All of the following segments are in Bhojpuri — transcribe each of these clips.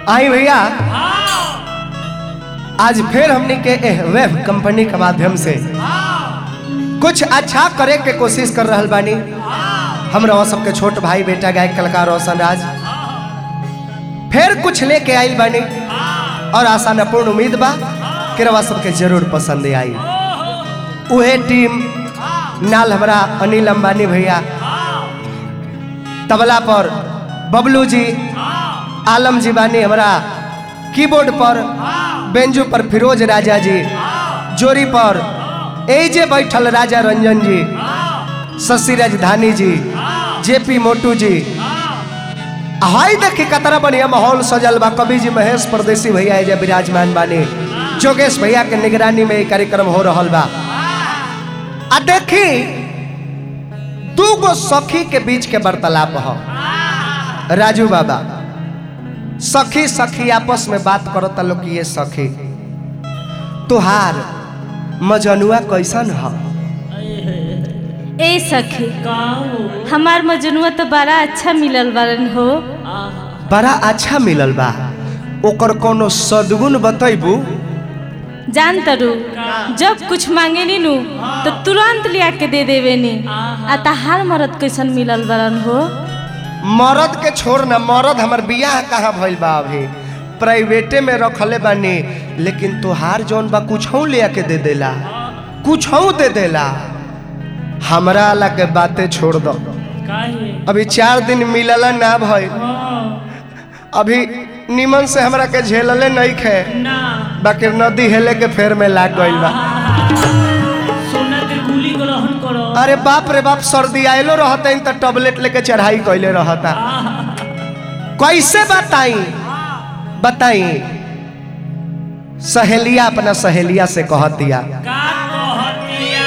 आई भैया आज फिर हमने के एह वेब कंपनी के माध्यम से कुछ अच्छा करे के कोशिश कर रहल बानी हमरा सबके छोट भाई बेटा गायक कलाकार रोशन राज फिर कुछ लेके आइल बानी और आशा न पूर्ण उम्मीद बा कि रवा सबके जरूर पसंद आई उहे टीम नाल हमरा अनिल अंबानी भैया तबला पर बबलू जी आलम जी बानी हमरा कीबोर्ड पर बेंजू पर फिरोज राजा जी जोरी पर एजे बैठल राजा रंजन जी शशि राजधानी जी जेपी मोटू जी हाय देखी कतरा बढ़िया माहौल सजल बा कवि जी महेश परदेसी भैया एजे विराजमान बानी जोगेश भैया के निगरानी में ये कार्यक्रम हो रहल बा आ देखी दू गो सखी के बीच के वार्तालाप हो राजू बाबा सखी सखी आपस में बात करता लोग कि ये सखी तुहार मजनुआ कैसन ह ए सखी का हो हमार मजनुआ तो बड़ा अच्छा मिलल बारन हो आहा बड़ा अच्छा मिलल बा ओकर कोनो सदगुण बतैबू जान तरू जब कुछ मांगे नी नु तो तुरंत लिया के दे देवे नी आ तहार मरद कैसन मिलल बारन हो मरद के छोड़ ना मरद हमर बियाह कहाँ भइल बा अभी प्राइवेटे में रखले बानी लेकिन तोहार जौन बा कुछ ले के दे देला कुछ दे देला हमरा ला के बातें छोड़ दो काहे अभी चार दिन मिलला ना भइल हाँ अभी निमन से हमरा के झेलले नहीं खे ना बाकी नदी हेले के फेर में लाग गइल बा सोना के गुली ग्रहण करो अरे बाप रे बाप सर्दी आयलो रहता तो टैबलेट लेके चढ़ाई कैले रहता कैसे बताई बताई सहेलिया अपना सहेलिया से कहतिया का कहतिया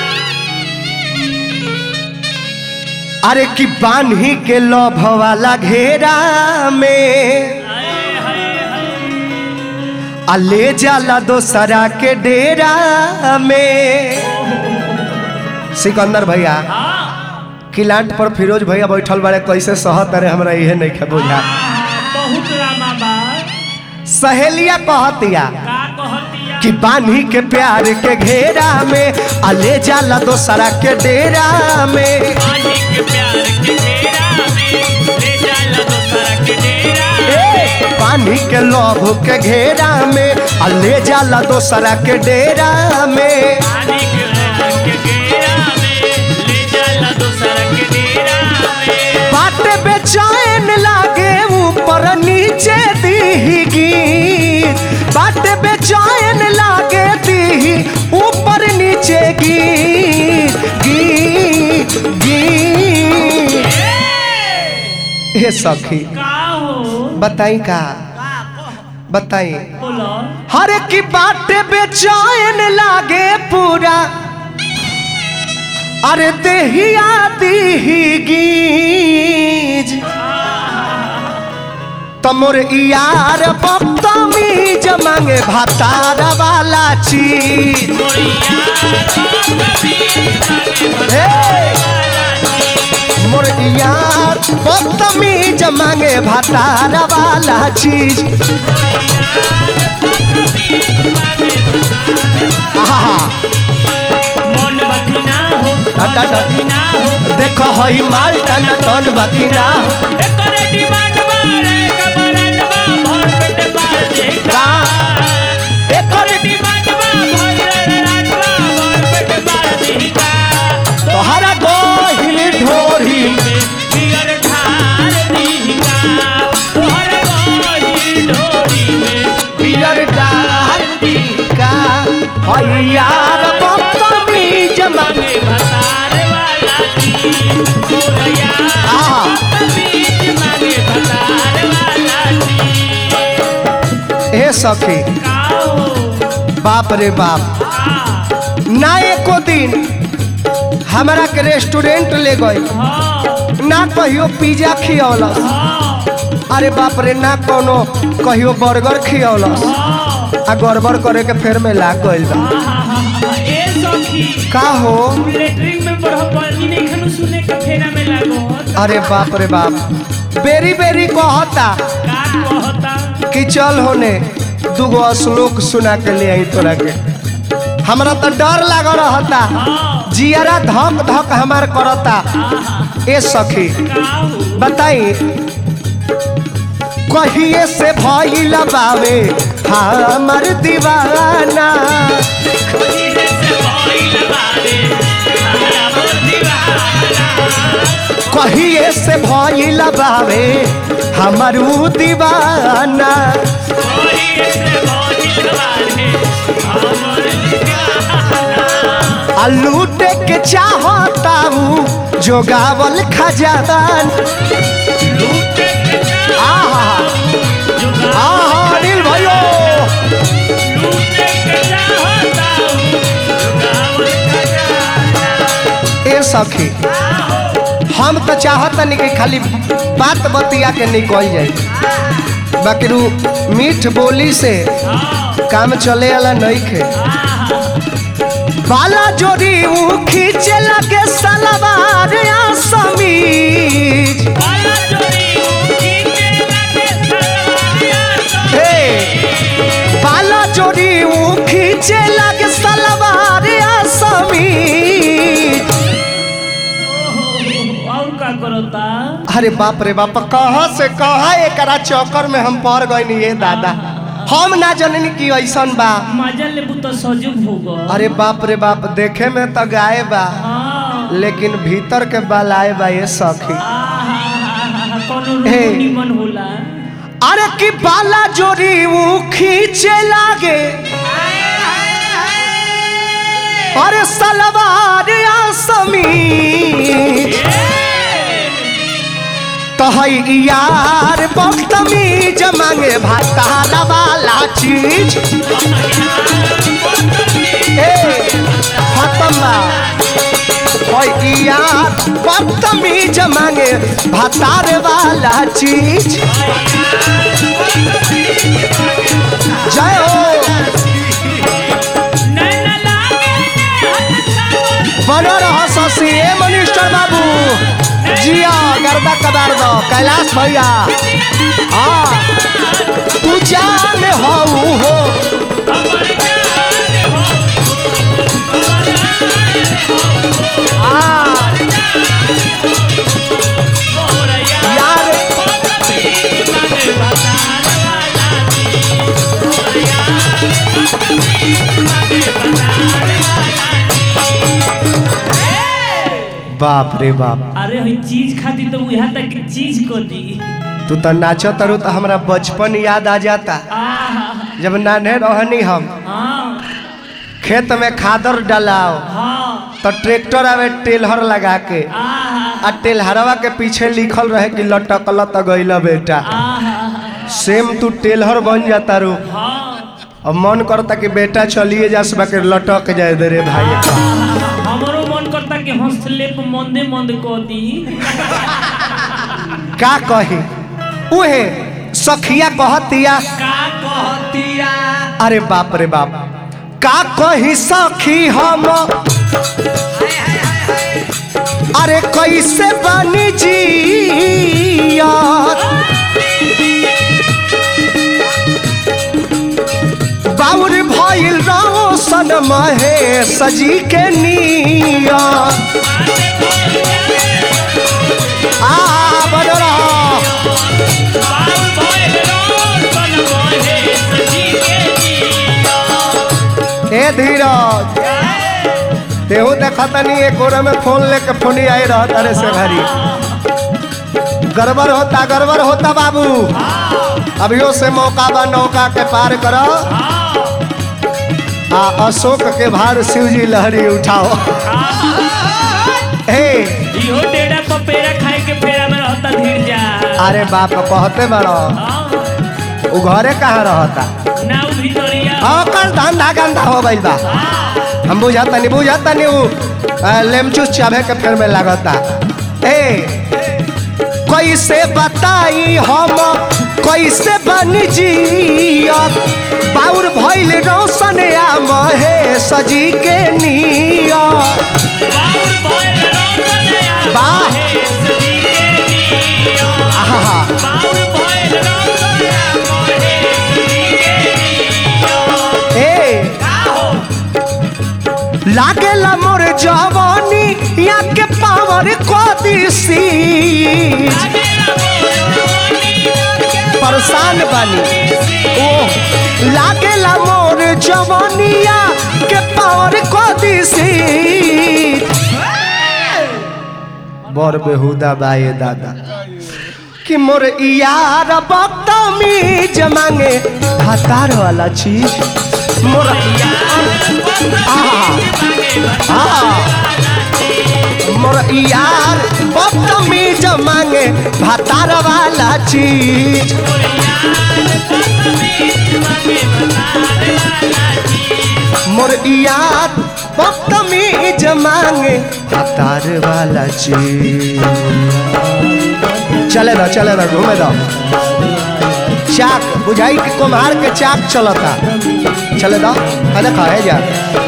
अरे कि बान्ही के लोभ वाला घेरा में हाय हाय हाय आ ले जाला दोसरा के डेरा में सिकंदर भैया हाँ किलांट पर फिरोज भैया बैठल बारे कैसे सहत अरे हमरा इहे नहीं खे बुझा बहुत रामा बा सहेलिया कहतिया का कहतिया कि बान्ही के प्यार के घेरा में आ ले जाला दोसरा के डेरा में पानी के प्यार के घेरा में ले जाला दोसरा के डेरा ए, पानी के लोभ के घेरा में आ ले जाला दोसरा के डेरा में पानी के प्यार के घेरा में ले जाला दोसरा के डेरा में बात बेचैन लागे ऊपर नीचे दीगी बात बेचैन लागे दी ऊपर नीचे गी गी गी ये सखी का हो बताई का बताई बोलो हर की बात बेचैन लागे पूरा अरे देहिया दीगीज तमोर यार बदतमीज मांगे भातार वाला चीज हे! मोर यार बदतमीज मांगे भातार वाला चीज आहा मन बखना हो टाटा मन बखना हो देखो हई माल टन टन बकिरा एकरे डिमांड बारे कमरन बा भर पेट पार देखा एकर डिमांड बा भर रात बा भर पेट पार देखा तोहरा गोहिल ढोरी पियर ठार दीका तोहर गोही डोरी में पियर डाल का हई यार बदतमीज मांगे मांगे भतार वाला की गोरया आहा बीच मांगे भतार वाला की ए सखी का हो बाप रे बाप का ना एको दिन हमरा के रेस्टोरेंट ले गई हाँ ना कहियो पिज्जा खियौलस हाँ अरे बाप रे ना कोनो कहियो बर्गर खियौलस आ गड़बड़ करे के फेर में लाग गइल बा ए सखी का हो लेटरिन में बड़ा पानी नहीं खनु सुने के फेरा में लागो अरे बाप रे बाप बेरी बेरी कहता का कहता कि चल होने दूगो श्लोक सुना के ले आई तोरा के हमरा तो डर लाग रहता जियरा धक धक हमार करता ए सखी बताई कहिए से भइल बावे हमर दीवाना कहिए से भइल बावे हमर उ दीवाना आ लूटे के चाहता हूँ जोगावल खजान आहा आहा अनिल भाइयों ए सखी हम तो चाहतनी कि खाली बात बतिया के निकल जाए बाकी रू मीठ बोली से काम चले वाला नहीं खे बाला जोड़ी ऊ खींचे लगे सलवार या समीज हे बाला जोड़ी ऊ खींचे लगे सलवार या समीज और का करता अरे बाप रे बाप कहाँ से कहाँ एकरा चक्कर में हम पड़ गए ये दादा हम ना जननी की ऐसन बा मजा लेबू तो सजू भोग अरे बाप रे बाप देखे में तो गाय बा हाँ लेकिन भीतर के बलाए बा ये सखी आहा, कोनो हे। रूप निमन होला अरे की बाला जोड़ी ऊ खींचे लागे अरे सलवार या समीज तो है यार बदतमीज मांगे भाताला वाला चीज ए खत्म बा है यार बदतमीज मांगे भातार वाला चीज जय हो नैना लागे बनो रहो शशि ए मनिस्टर बाबू जिया गर्दा कबार दो कैलाश भैया हाँ तू जान हो हो हाँ यार बाप रे बाप अरे हई चीज खाती तो यहाँ तक की चीज को दी तू तो नाचो तरु तो हमरा बचपन याद आ जाता आहा, जब नाने रहनी हम हाँ खेत में खादर डालाओ हाँ तो ट्रैक्टर आवे टेलहर लगा के आहा आ टेलहरवा के पीछे लिखल रहे कि लटकल त गइल बेटा आहा सेम तू टेलहर बन जाता रू हाँ अब मन करता कि बेटा चलिए जा सब के लटक जाए दे रे भाई हमरो मन करता कि हंसले पे मंदे मंद को दी का कही उहे सखिया कहतिया का कहतिया अरे बाप रे बाप का कही सखी हम अरे कैसे बनी जी बाउर भइल रोशन महे सजी के निया आ बन रहा ए धीरज तेहू देखा तनी एक ओर में फोन लेके फोनी आई रहा तारे से घरी गड़बड़ होता गड़बड़ होता बाबू अभियो से मौका बा नौका के पार करो आ अशोक के भार शिव जी लहरी उठाओ हे इहो डेढ़ा पपेरा खाए के फेरा में रहता धीर जा अरे बाप कहते बड़ो उ घरे कहाँ रहता ना उ भितरिया ओकर धंधा गंदा हो गइल बा हम बुझाता नहीं बुझाता नहीं उ आ, लेमचूस चाबे के फेर में लागता ए कैसे बताई हम कैसे बन जिया बाउर भइल रोशन आ महे सजी के निया बाउर भइल रोशन आ वाह। महे सजी के निया। आहा बाउर भइल रोशन आ महे लागेला मोर जवानी या के पावर को दिसी परेशान बानी ओ लागेला मोर जवानिया के पावर को दिसी बर बेहुदा बाए दादा कि मोर यार बदतमी जमांगे हतार वाला चीज मोर आ मोर यार बदतमी जमांगे हतार वाला चीज मोर यार बदतमी जमांगे हतार वाला चीज चले दो चले दो घूमे दो चाक बुझाई कि कुम्हार के चाक चलता चले दो है देखा है जा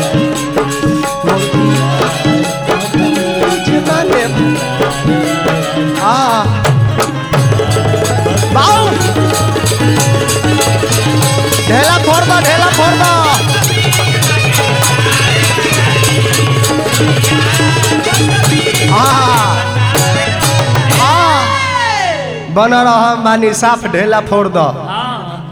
हाँ बाऊ ढेला फोड़ दो ढेला फोड़ दो हाँ हाँ बन रहा बानी साफ ढेला फोड़ दो